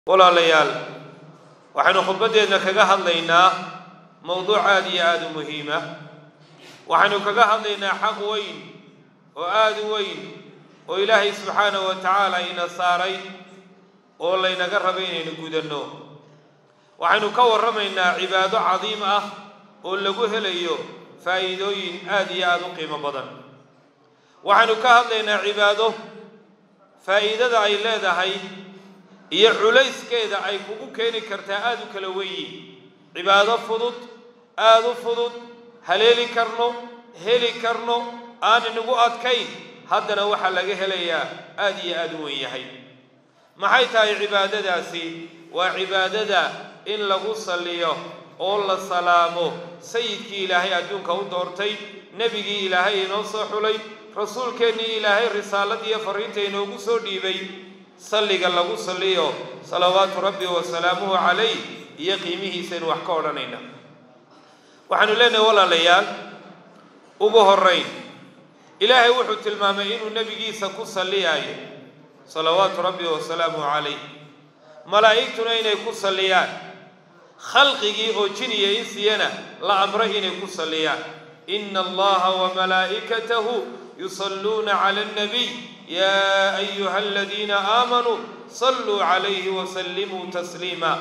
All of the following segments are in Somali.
walaalayaal waxaynu khudbaddeedna kaga hadlaynaa mowduuc aada iyo aada u muhiima waxaynu kaga hadlaynaa xaq weyn oo aada u weyn oo ilaahay subxaanahu wa tacaala ina saaray oo laynaga raba inaynu gudanno waxaynu ka warramaynaa cibaado cadiim ah oo lagu helayo faa'iidooyin aada iyo aada u qiimo badan waxaynu ka hadlaynaa cibaado faa'iidada ay leedahay iyo culayskeeda ay kugu keeni kartaa aada u kala wenyi cibaado fudud aada u fudud haleeli karno heli karno aan inagu adkayn haddana waxaa laga helayaa aada iyo aada u wen yahay maxay tahay cibaadadaasi waa cibaadada in lagu salliyo oo la salaamo sayidkii ilaahay adduunka u doortay nebigii ilaahay inoo soo xulay rasuulkeennii ilaahay risaalad iyo fariinta inoogu soo dhiibay salliga lagu salliyo salawaatu rabbi wa salaamuhu calayh iyo qiimihiisaynu wax ka odhanayna waxaanu leenahay walaalayaal ugu horayn ilaahay wuxuu tilmaamay inuu nebigiisa ku salliyaayo salawaatu rabbi wa salaamuhu calayh malaa'igtuna inay ku salliyaan khalqigii oo jin iyo insiyana la amray inay ku salliyaan ina allaha wamalaa'ikatahu yusalluuna cala alnabiy yaa ayuha aladiina aamanuu salluu calayhi wasallimuu tasliima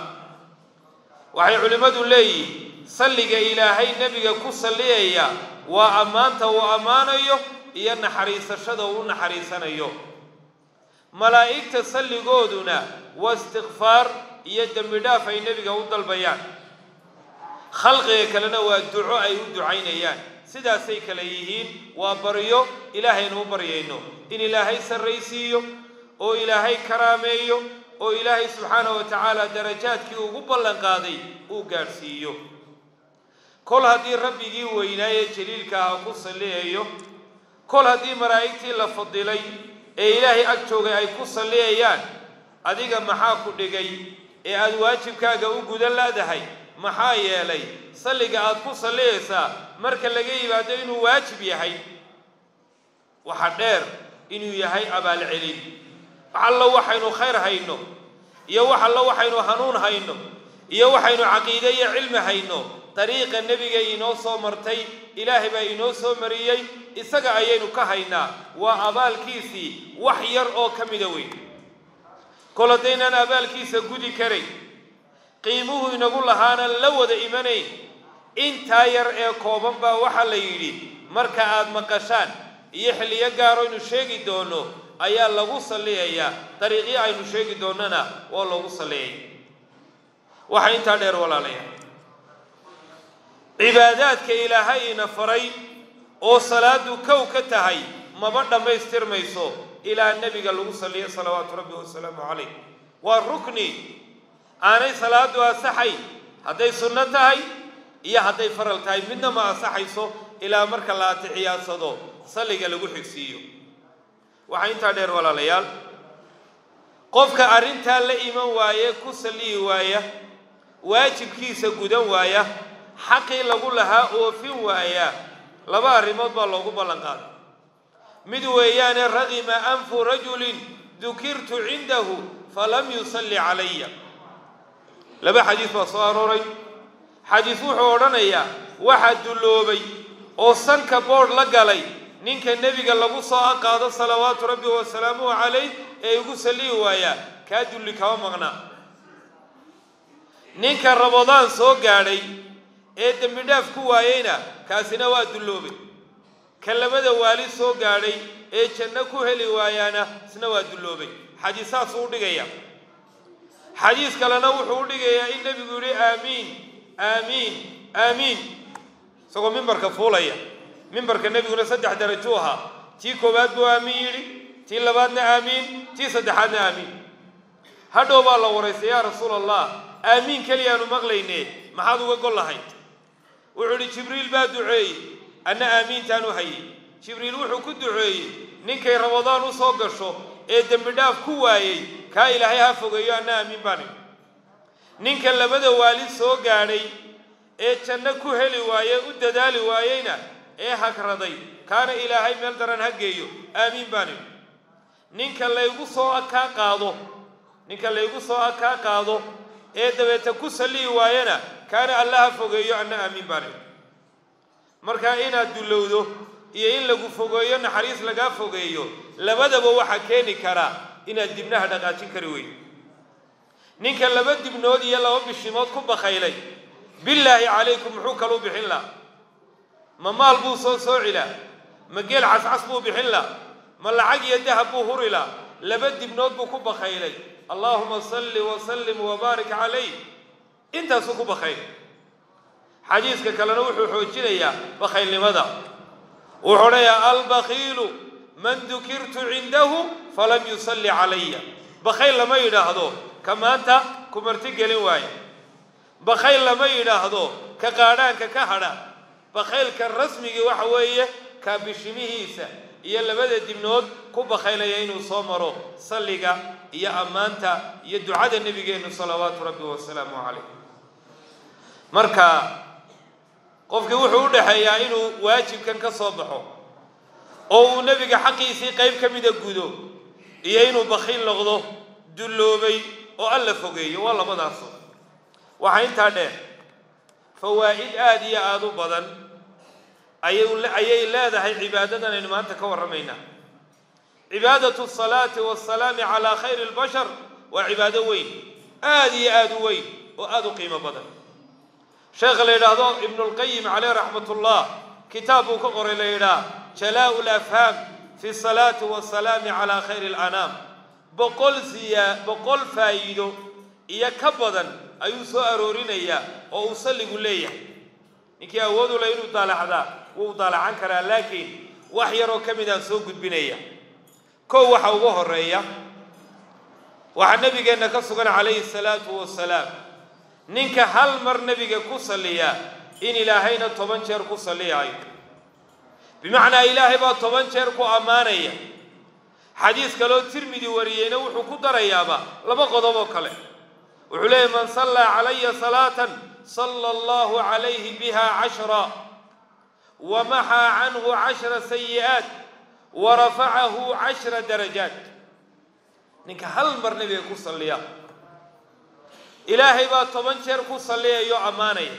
waxay culimmadu leeyihin salliga ilaahay nebiga ku salliyaya waa ammaanta uu ammaanayo iyo naxariisashada uu u naxariisanayo malaa'igta salligooduna waa istikfaar iyo dembi dhaaf ay nebiga u dalbayaan khalqiga kalena waa duco ay u ducaynayaan sidaasay kale yihiin waa baryo ilaahaynu u baryayno in ilaahay sarraysiiyo oo ilaahay karaameeyo oo ilaahay subxaanahu wa tacaala darajaadkii ugu ballan qaaday uu gaadhsiiyo kol haddii rabbigii weynaaye jaliilka aha ku salliyayo kol haddii malaa'igtii la fadilay ee ilaahay ag joogay ay ku salliyayaan adiga maxaa ku dhigay ee aada waajibkaaga u gudan laadahay maxaa yeelay salliga aada ku salliyaysaa marka laga yimaado inuu waajib yahay waxa dheer inuu yahay abaalcelin wax allo waxaynu khayr hayno iyo wax allo waxaynu hanuun hayno iyo waxaynu caqiide iyo cilmi hayno dariiqa nebiga inoo soo martay ilaahay baa inoo soo mariyey isaga ayaynu ka haynaa waa abaalkiisii wax yar oo ka mida weyn kol haddaynaan abaalkiisa gudi karayn qiimuhu inagu lahaana la wada imanayn intaa yar ee kooban baa waxaa la yidhi marka aad maqashaan iyo xilliyo gaaroynu sheegi doono ayaa lagu salliyayaa dariiqyo aynu sheegi doonnana waa loogu salliyaya waxaa intaa dheer walaalayaa cibaadaadka ilaahay ina faray oo salaadu kow ka tahay maba dhammaystirmayso ilaa nebiga lagu salliyo salawaatu rabbi wasalaamu calayh waa rukni aanay salaadu asaxay hadday sunno tahay iyo hadday faral tahay midna ma asaxayso ilaa marka la atixiyaadsado salliga lagu xigsiiyo waxaa intaa dheer walaalayaal qofka arrintaa la iman waaye ku salliyi waaya waajibkiisa gudan waaya xaqii lagu lahaa oofin waaya laba arrimood baa loogu ballan qaaday mid weeyaane raqima anfu rajulin dukirtu cindahu falam yusalli calaya laba xadiis baa soo arooray xadiis wuxuu odhanayaa waxaa dulloobay oo sanka boodh la galay ninka nebiga lagu soo aqaado salawaatu rabbi wasalaamuhu calayh ee igu salliyi waayaa kaa dulli kama maqnaa ninka rabadaan soo gaadhay ee dembi dhaaf ku waayeyna kaasina waa dulloobay ka labada waali soo gaadhay ee janno ku heli waayaana isna waa dulloobay xadiis saasuu u dhigaya xadiis kalena wuxuu u dhigayaa in nebigu yidhi aamiin aamiin aamiin isagoo mimbarka fuulaya mimbarka nebiguna saddex darajuu ahaa tii koowaad buu aamiin yidhi tii labaadna aamiin tii saddexaadna aamiin hadhow baa la waraystay yaa rasuul allah aamiin keliyaanu maqlayne maxaad uga gol lahayd wuxuu idhi jibriil baa duceeyey anna aamiintaan u hayay jibriil wuxuu ku duceeyey ninkay rabadaan u soo gasho ee dembi dhaaf ku waayey kaa ilaahay ha fogeeyo anna aamiin baan idhi ninka labada waali soo gaadhay ee janno ku heli waaye u dadaali waayeyna ee hagraday kaana ilaahay meel daran ha geeyo aamiin baan idhi ninka laygu soo kaa qaado ninka laygu soo kaa qaado ee dabeeta ku sallihi waayana kaana allaha fogeeyo anna aamiin baane markaa inaad dullowdo iyo in lagu fogeeyo naxariis lagaa fogeeyo labadaba waxaa keeni karaa inaad dibnaha dhaqaajin kari weyn ninka laba dibnood iyo laba bishimood ku bakaylay billaahi calaykum muxuu kaluu bixin laha ma maal buu soo sooci lah ma geel cascas buu bixin lah ma lacag iyo dahab buu huri lah laba dibnood buu ku bakaylay allaahuma salli wasallim wabaarik calayh intaasuu ku bakaylay xadiiska kalena wuxuu xoojinayaa bakaylnimada wuxuu odhanayaa albakiilu man dukirtu cindahu falam yusalli calaya bakayl lama yidhaahdo ka maanta ku martigelin waayo bakayl lama yidhaahdo ka qaadhaanka ka hadha bakaylka rasmigii waxa weeye kaa bishimihiisa iyo labada dibnood ku bakaylaya inuu soo maro salliga iyo ammaanta iyo ducada nebigeennu salawaatu rabbi wasalaamu calayh marka qofkii wuxuu u dhexeeyaa inuu waajibkan ka soo baxo oo uu nebiga xaqiisii qayb ka mida gudo iyo inuu bakiil noqdo dulloobay oo alla fogeeyo waa labadaaso waxaa intaa dheer fawaa'id aada iyo aada u badan ayay leedahay cibaadadan aynu maanta ka warramaynaa cibaadatu asalaati waasalaami calaa khayri albashar waa cibaado weyn aada iyo aada u weyn oo aada u qiimo badan sheekha la yidhaahdo ibnulqayim caleyh raxmat ullah kitaab buu ka qoray la yidhaah jalaa'u lafhaam fi salaati wasalaami calaa khayri alanaam boqol siyaa boqol faa'iido iyo ka badan ayuu soo aroorinayaa oo uu salligu leeyahay ninkii awood u leh inuu daalaxdaa wuu daalacan karaa laakiin wax yaroo ka midaan soo gudbinaya kow waxa ugu horeeya waxaa nebigeenna ka sugan calayhi salaatu wasalaam ninka hal mar nebiga ku salliyaa in ilaahayna toban jeer ku salliyaayo bimacnaa ilaahay baa toban jeer ku ammaanaya xadiis kaloo tirmidi wariyeyna wuxuu ku darayaaba laba qodob oo kale wuxuu leeyahy man sallaa calaya salaatan sala allahu calayhi biha cashra wa maxaa canhu cashra sayi'aat wa rafacahu cashra darajaat ninka hal mar nebiga ku salliya ilaahay baa toban jeer ku salliyayo ammaanaya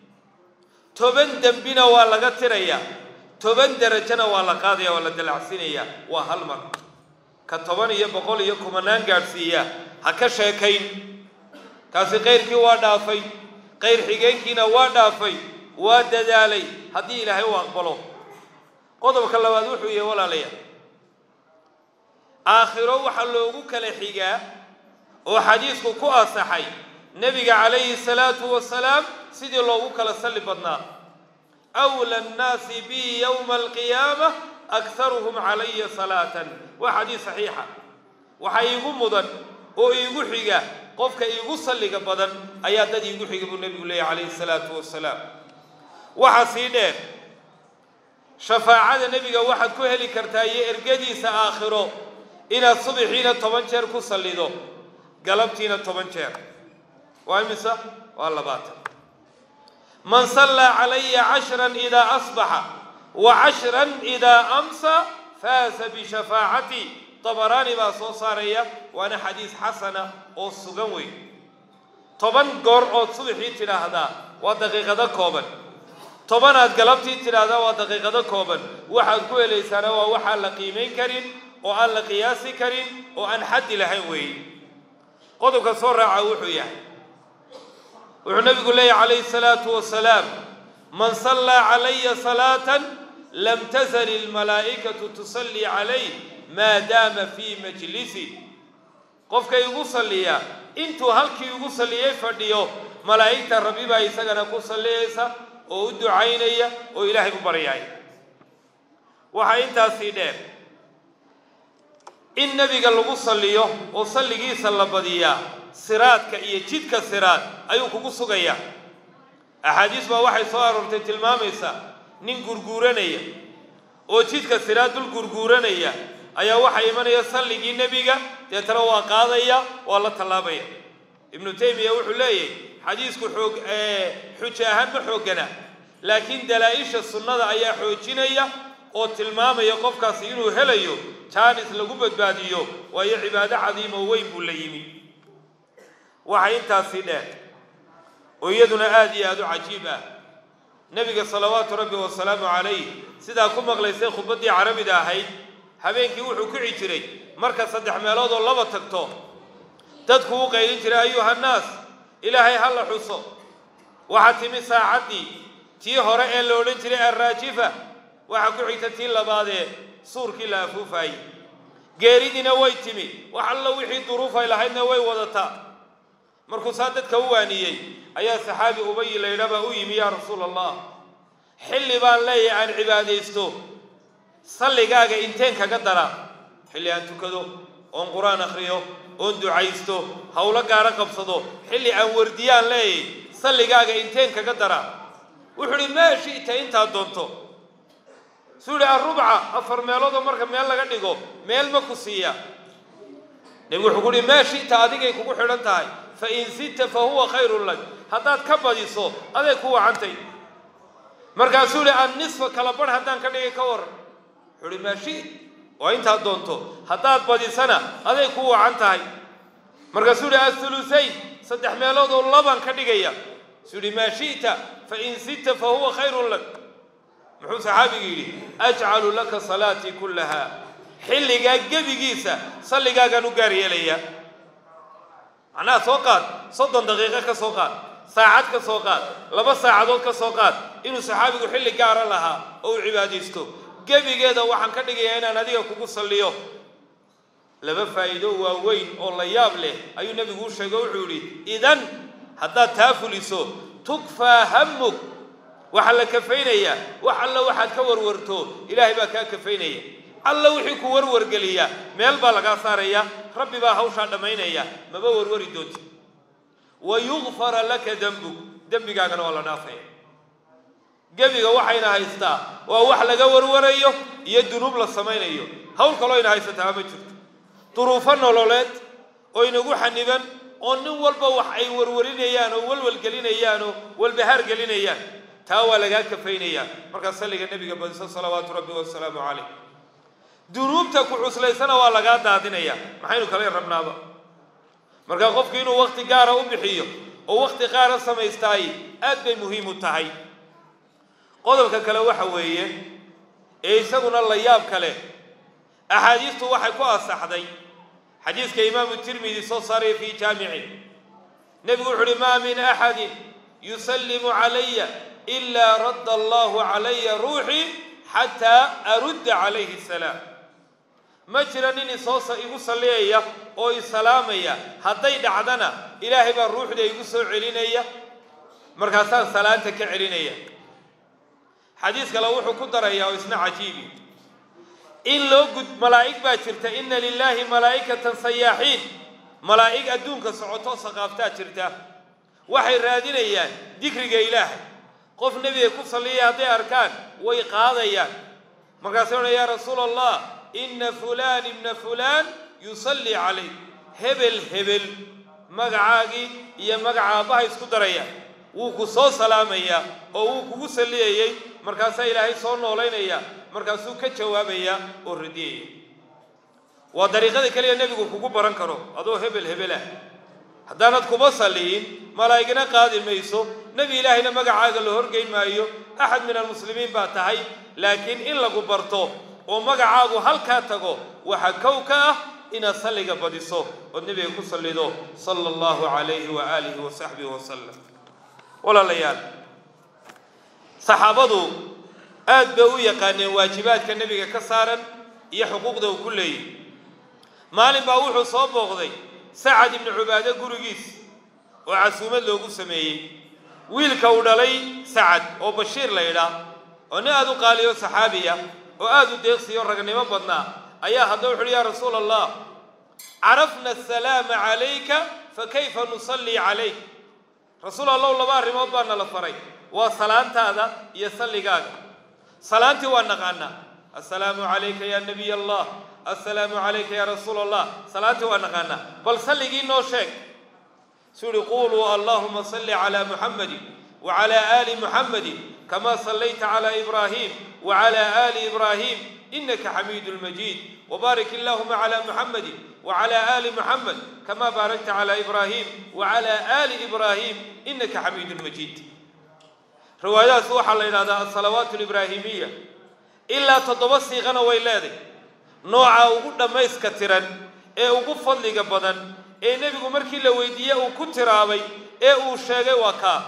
toban dembina waa laga tirayaa toban derajana waa la qaadaya waa la dalacsiinayaa waa hal mar ka toban iyo boqol iyo kumanaan gaadhsiiya ha ka sheekayn kaasi kayrkii waa dhaafay qayr xigeenkiina waa dhaafay waa dadaalay haddii ilaahay u aqbalo qodobka labaad wuxuu yahay walaalayaal aakhiro waxaa loogu kala xigaa oo xadiisku ku asaxay nebiga calayhi salaatu wasalaam sidii loogu kala salli badnaa awla annaasi bi yowma alqiyaama akharuhum calaya salaatan waa xadiis saxiixa waxaa iigu mudan oo iigu xiga qofka iigu salliga badan ayaa dad iigu xiga buu nebigu leeyahy calayhi salaatu wasalaam waxaa sii dheer shafaacada nebiga waxaad ku heli kartaa iyo ergadiisa aakhiro inaad subaxiina toban jeer ku sallido galabtiina toban jeer waa imisa waa labaatan man sallaa calaya cashran idaa asbaxa wa cashran idaa amsa faasa bishafaacatii dabaraani baa soo saaraya waana xadiis xasana oo sugan weyn toban goor ood subaxii tidhaahdaa waa daqiiqado kooban tobanaad galabtii tidhaahdaa waa daqiiqado kooban waxaad ku helaysaana waa waxaan la qiimayn karin oo aan la qiyaasi karin oo aan xaddi lahayn weeye qodobka soo raaca wuxuu yahay wuxuu nabigu leeyahy calayhi salaatu wasalaam man sallaa calaya salaatan lam tazal ilmalaa'ikatu tusallii calayh maa daama fii majlisi qofka igu salliya intuu halkii igu salliyey fadhiyo malaa'igta rabbi baa isagana ku salliyaysa oo u ducaynaya oo ilaahay u baryaaya waxaa intaasii dheer in nebiga lagu salliyo oo salligiisa la badiyaa siraadka iyo jidka siraad ayuu kugu sugayaa axaadiis baa waxay soo aroortay tilmaamaysa nin gurguuranaya oo jidka siraad dul gurguuranaya ayaa waxaa imanaya salligii nebiga deetana waa qaadaya waa la tallaabaya ibnu taymiya wuxuu leeyahy xadiisku xoog xujo ahaan ma xooggana laakiin dalaa-isha sunnada ayaa xoojinaya oo tilmaamaya qofkaasi inuu helayo jaanis lagu badbaadiyo waayo cibaado cadiim oo weyn buu la yimi waxa intaasii dheer oo iyaduna aada iyo aada u cajiib ah nebiga salawaatu rabbi wasalaamu calayh sidaa ku maqlaysay khudbaddii carabida ahayd habeenkii wuxuu kici jiray marka saddex meelood oo laba tagto dadku u qaylin jiray ayuhannaas ilaahay ha la xuso waxaa timi saacaddii tii hore ee la odhan jiray alraajifa waxaa ku xigta tii labaadee suurkii la afuufaayey geeridiina way timi wax alla wixii duruufay lahaydna way wadataa markuu saa dadka u waaniyey ayaa saxaabi ubayi laydhabaa u yimi yaa rasuula allah xilli baan leeyahay aan cibaadaysto salligaaga inteen kaga dara xilli aan tukado oon qur-aan akhriyo oon ducaysto howlo gaaro qabsado xilli aan wardiyaan leeyahay salligaaga inteen kaga dara wuxuu uhi maa shi'ta intaad doonto suu ihi arubca afar meeloodoo marka meel laga dhigo meel ma ku siiya nebigu wuxuu ku uhi maa shi'ta adigay kugu xidhan tahay fa in sidta fa huwa khayrun lak haddaad ka badiso aday ku wacantay markaasuu ihi annisfa kala barh haddaan ka dhigay ka waran wuxuu uhi maa shi oo intaad doonto haddaad badisana aday ku wacan tahay markaasuu ihi athulusayn saddex meelood oo labaan ka dhigaya suu ihi maa shi'ta fa in sidta fa huwa khayrun lak muxuu saxaabigu yidhi ajcalu laka salaatii kullaha xilligaa gebigiisa salligaagaan u gaar yeelaya macnaha soo qaad soddon daqiiqo ka soo qaad saacad ka soo qaad laba saacadood ka soo qaad inuu saxaabigu xilli gaara lahaa oo uu cibaadaysto gebigeeda waxaan ka dhigayaa inaan adiga kugu salliyo laba faa'iido waaweyn oo la yaab leh ayuu nebigu u sheegay wuxuu yidhi idan haddaad taa fuliso tukfaa hammug waxaa la kafaynayaa wax alla waxaad ka warwarto ilaahay baa kaa kafaynaya alla wixii ku warwargeliya meel baa lagaa saaraya rabbi baa hawshaa dhammaynaya maba warwari doonti wa yugfara laka dembug dembigaagana waa la dhaafaya gebiga waxayna haystaa waa wax laga warwarayo iyo dunuub la samaynayo hawl kaloo yna haysataa ma jirto duruufo nololeed oo inagu xaniban oo nin walba wax ay warwarinayaan oo walwalgelinayaan oo walbahaar gelinayaan taa waa lagaa kafaynayaa markaa salliga nebiga badiso salawaatu rabbi wasalaamu calayh dunuubta ku cuslaysana waa lagaa daadinayaa maxaynu kala rabnaaba markaa qofku inuu wakti gaara u bixiyo oo wakti qaara samaystaay aad bay muhiim u tahay qodobka kale waxa weeye ee isaguna la yaab kale axaadiistu waxay ku asaxday xadiiska imaamu tirmidi soo saaray fii jaamici nebigu wuxu uhi maa min axadin yusallimu calaya ilaa radda allahu calaya ruuxii xataa arudda calayhi asalaam ma jira nin isoo igu salliyaya oo isalaamaya hadday dhacdana ilaahay baa ruuxda igu soo celinaya markaasaan salaanta ka celinaya xadiis kale wuxuu ku darayaa oo isna cajiibi in loo gud malaa'ig baa jirta inna lilaahi malaa'ikatan sayaaxiin malaa'ig adduunka socoto saqaaftaa jirta waxay raadinayaan dikriga ilaahay qof nebiga ku salliyaya hadday arkaan way qaadayaan markaasay odhan yaa rasuula allah inna fulaan ibna fulaan yusallii calayk hebel hebel magacaagii iyo magaca aabbaha isku daraya wuu ku soo salaamayaa oo wuu kugu salliyayey markaasaa ilaahay soo noolaynaya markaasuu ka jawaabaya oo radiyaya waa dariiqada keliya nebigu kugu baran karo adoo hebel hebelah haddaanad kuma salliyin malaa'igna qaadi mayso nebi ilaahayna magacaaga la horgeyn maayo axad min almuslimiin baa tahay laakiin in lagu barto oo magacaagu halkaa tago waxaa kow ka ah inaad salliga badiso ood nebiga ku sallido sala allahu calayhi wa aalihi wa saxbihi wasalam walaalayaal saxaabadu aad bay u yaqaaneen waajibaadka nebiga ka saaran iyo xuquuqda uu ku leeyahy maalin baa wuxuu soo booqday sacad ibnu cubaade gurigiis oo casuumad loogu sameeyey wiilka uu dhalay sacad oo bashiir la ydhaa oo nin aada u qaaliyo saxaabiya oo aada u deeqsiyo ragnimo badnaa ayaa hadda wuxu uhi yaa rasuula allah carafna asalaama calayka fa kayfa nusallii calayk rasuul allow laba arrimood baa nala faray waa salaantaada iyo salligaaga salaantii waa naqaanaa assalaamu calayka ya nabiy allah assalaamu calayka ya rasuula allah salaantii waa naqaanaa bal salligii noo sheeg suu uhi quluu allahuma salli calaa muxammadin wacalaa aali muxammadin kamaa sallayta calaa ibraahim wacalaa aali ibraahim inaka xamiidu lmajiid wbaarik allahuma calaa muxammadin وعلى آل محمد كما باركت على إبراهيم وعلى آل إبراهيم إنك حميد مجيد روايات سوحة لنا الصلوات الإبراهيمية إلا تضبسي غنى ويلادي نوعا وقود ما يسكترا إيه وقود فضلك بدن إيه نبي مركي لويدية وكنت رابي إيه وشاقي وكا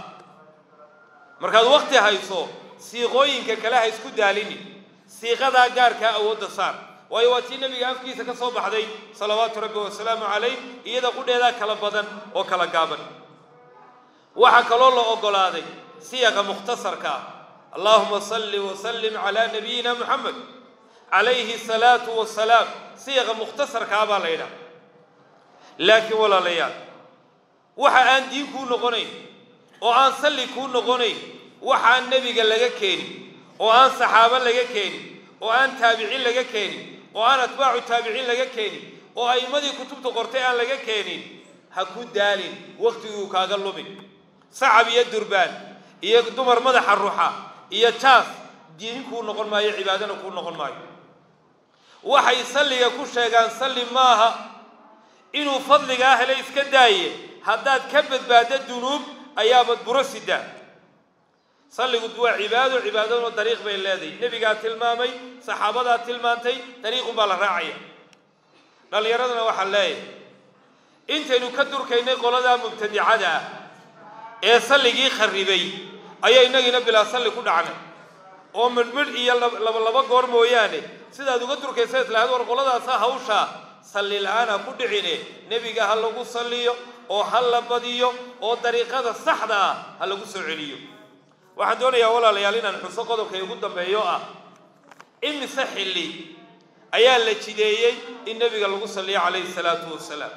مركز وقت هايسو سيغوين كلا هايسكو داليني سيغدا غاركا أود صار waayo waa tii nabiga afkiisa ka soo baxday salawaatu rabbi wasalaamu calayh iyada qudheedaa kala badan oo kala gaaban waxaa kaloo la oggolaaday siyaqa mukhtasarka ah allaahuma salli wasallim calaa nabiyina muxamed calayhi asalaatu wasalaam siyaqa mukhtasarkaa baa la yidhaha laakiin walaalayaal waxa aan diin kuu noqonayn oo aan salli kuu noqonayn waxaan nebiga laga keenin oo aan saxaabo laga keenin oo aan taabiciin laga keenin oo aan atbaacu taabiciin laga keenin oo a'immadii kutubta qortay aan laga keenin ha ku daalin wakhtiguu kaaga lumin sacab iyo durbaan iyo dumar madaxa ruxa iyo jaas diin kuu noqon maayo cibaadana kuu noqon maayo waxay salliga ku sheegaan salli maaha inuu fadligaa hele iska daaye haddaad ka badbaaddo dunuub ayaabad buro sidaa salligu waa cibaado cibaadaduna dariiq bay leedahay nebigaa tilmaamay saxaabadaa tilmaantay dariiqunbaa la raacaya dhallinyaradana waxaan leeyahay intaynu ka durkaynay qoladaa mubtadicada ah ee salligii kharribay ayaa innagiina bilaa salli ku dhacnay oo midhmidh iyo laba laba goor mooyaane sidaad uga durkaysa islahayd war qoladaasa hawshaa salli la-aan ha ku dhicine nebiga ha lagu salliyo oo ha la badiyo oo dariiqada saxda ah ha lagu soo celiyo waxaan doonayaa walaalayaal inaan xuso qodobka ugu dambeeyo ah imise xilli ayaa la jideeyey in nebiga lagu salliyo calayhi salaatu wasalaam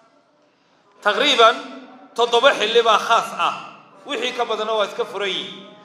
taqriiban toddoba xilli baa khaas ah wixii ka badanna waa iska furan yihin